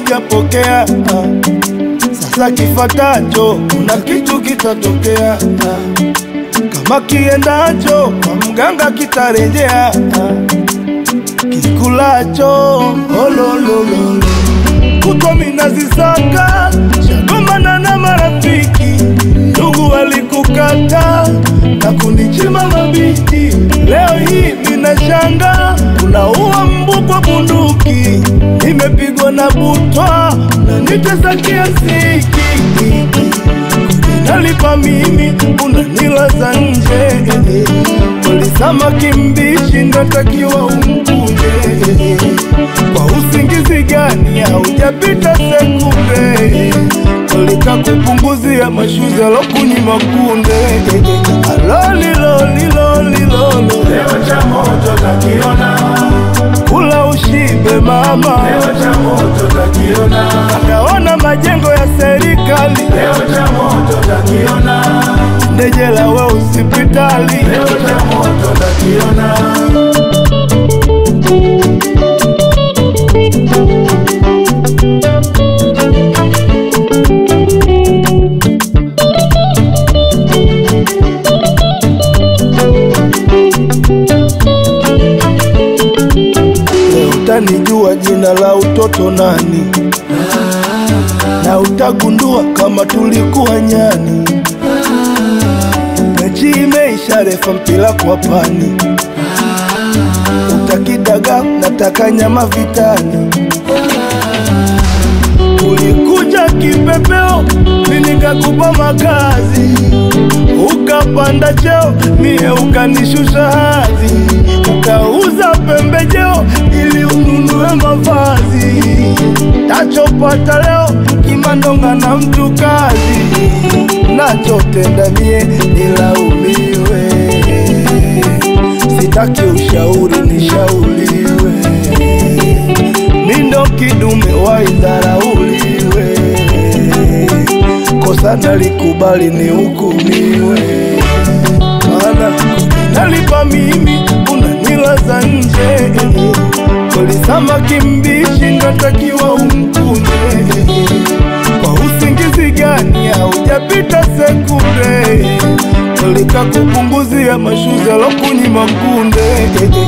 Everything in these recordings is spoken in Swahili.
sijapokea. Ah, Sasa kifatacho, kuna kitu kitatokea. Ah, Kama kiendacho kwa mganga kitarejea. Ah, Kikulacho ololololo kutwa minazisaka shagomana na marafiki ndugu walikukata na kunichima mabiti. Leo hii minashanga unaua mbu kwa bunduki, nimepigwa na butwa na nitesa kiasi nalipa mimi unanilaza nje walisama kimbishi natakiwa umkunje kwa usingizi gani haujapita sekunde walika kupunguzia mashuzi alokunyima kunde alolilolilolilolo Leo cha moto takiona, kula ushibe mama leo cha moto takiona, akaona majengo ya serikali leo cha moto takiona, ndejela we usipitali leo cha moto takiona. Leo utanijua jina la utoto nani, na utagundua kama tulikuwa nyani. Mechi imeisha, refa mpira kwa pani, utakidaga nataka nyama vitani. Ulikuja kipepeo, mimi nikakupa makazi, ukapanda cheo, mie ukanishusha hadhi, ukauza pembejeo ili ununue mavazi. Tachopata leo kimandonga na mtu kazi, nachotenda mie nilaumiwe, sitaki ushauri nishauriwe mindo kidume waidharauliwe, kosa nalikubali nihukumiwe, maana nalipa mimi unanilaza nje, kolisama kimbishi natakiwa umkunje, kwa usingizi gani haujapita sekunde Kolika kupunguzia mashuzi alokunyima kunde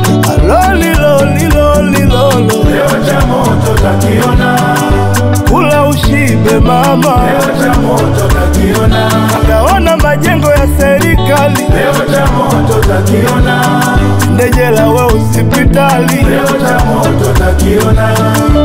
alolilolilolilolo Leo cha moto takiona, kula ushibe mama leo cha moto takiona, akaona majengo ya serikali leo cha moto takiona, ndejela we usipitali leo cha moto takiona.